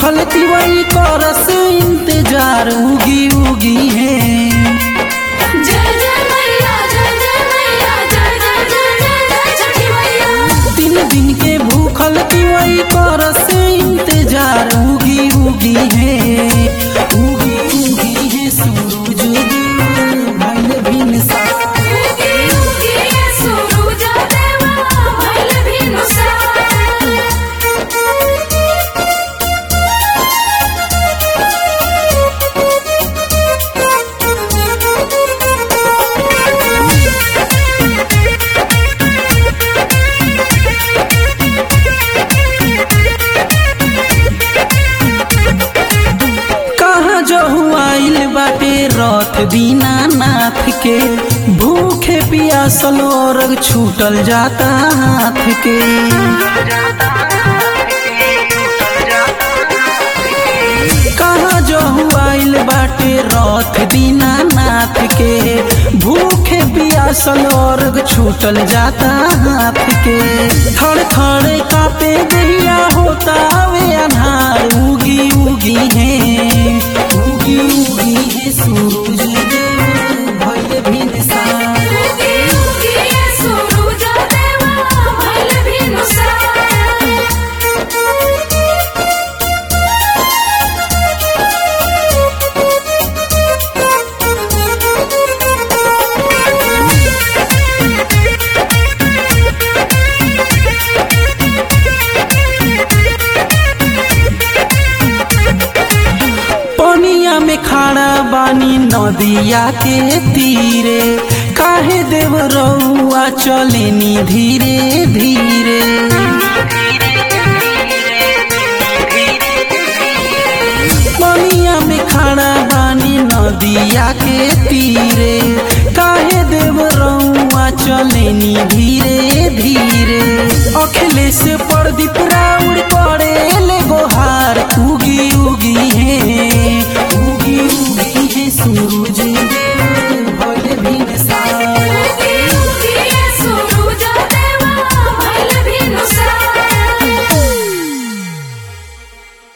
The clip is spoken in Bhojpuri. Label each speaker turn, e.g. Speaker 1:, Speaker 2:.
Speaker 1: भूखल तिवई करस इंतजार उगी उगी है
Speaker 2: जय जय मैया जय जय मैया जय जय जय जय जय छठी मैया
Speaker 1: तीन दिन के भूखल तिवई करस इंतजार उगी उगी है उगी उगी है सूरज देव भइल भिनसार
Speaker 2: उगी उगी ये सूरज देवा भइल भिनुसार
Speaker 1: कहाँ जो आइल बाटे रथ दीना नाथ के भूखे पियासल और छूटल जाता हाथ के कहाँ जो आइल बाटे रथ दीना नाथ के भूखे पियासल और छूटल जाता हाथ के थड़ थड़ कापे दैया होता वे अनार उगी उगी है उगी उगी है सूरज देव भइल भिनसार
Speaker 2: उगी उगी ये सूरज देवा भइल भिनुसार
Speaker 1: पनिया में खड़ा बानी नदिया के तीरे काहे देव रउआ चलेनी धीरे धीरे पनिया में खड़ा बानी नदिया के तीरे काहे देव रउआ चलेनी धीरे धीरे अखिलेश प्रदीप राय